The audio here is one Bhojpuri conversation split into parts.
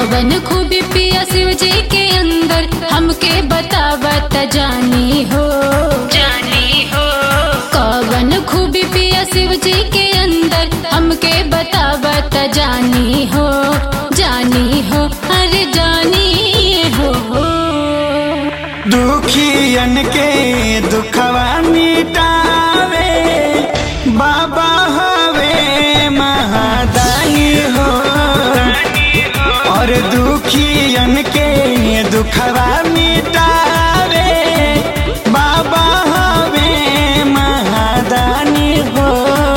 कवन खूबी पिया शिव जी के अंदर हमके बतावत जानी हो जानी हो कवन खूबी पिया शिव जी के अंदर हमके बतावत जानी हो जानी हो अरे जानी हो दुखियन के दुखवा मिटावे बाबा हवे महादानी हो और दुखियन के दुखवा मिटावे बाबा हवे महादानी हो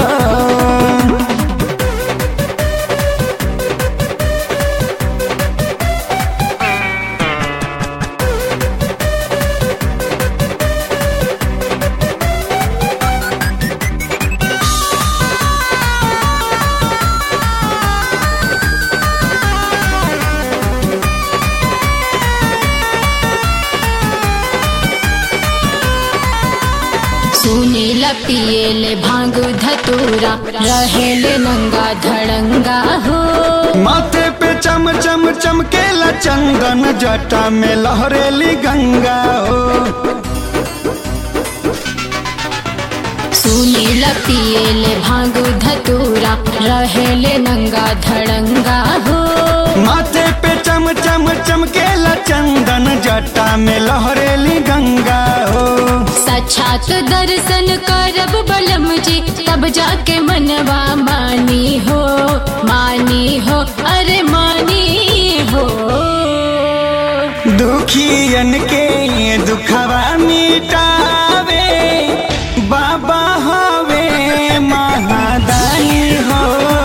सुनीला पियले भांग धतूरा रहेले नंगा धड़ंगा हो माथे पे चम चम चमकेला चंदन जटा में लहरेली गंगा हो सुनीला पियले भांग धतूरा रहेले नंगा धड़ंगा हो माथे पे चम चम चमकेला चंदन जटा में लहरेली गंगा हो साक्षात दर्शन करब बलम जी तब जाके मनवा मानी हो मानी हो अरे मानी हो दुखियन के दुखवा मिटावे बाबा हवे महादानी हो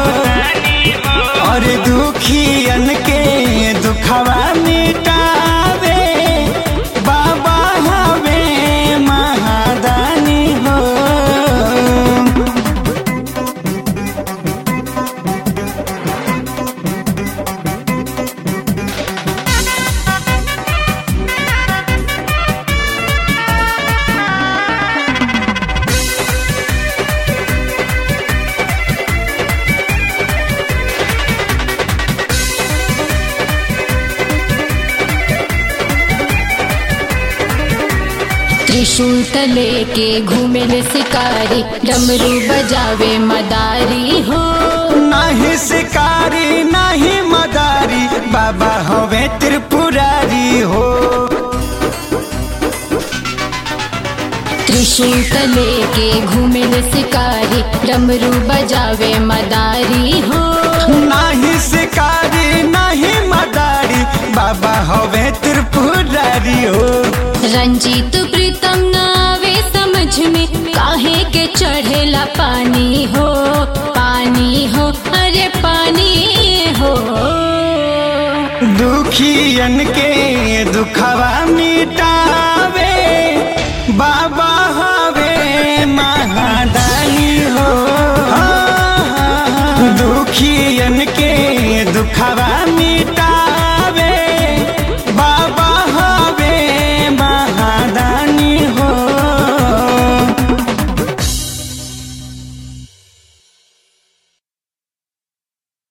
और दुखियन के दुखवा मिटावे बाबा हवे महादानी हो त्रिशूल तले के घूमेले शिकारी डमरू बजावे मदारी हो नाही शिकारी नाही मदारी बाबा हवे त्रिपुरारी हो त्रिशूल तले के घूमेले शिकारी डमरू बजावे मदारी हो नाही शिकारी नाही मदारी बाबा हवे त्रिपुरारी हो रंजीत प्रीतम नावे समझ में काहे के चढ़ेला पानी हो पानी हो अरे पानी हो दुखियन के दुखवा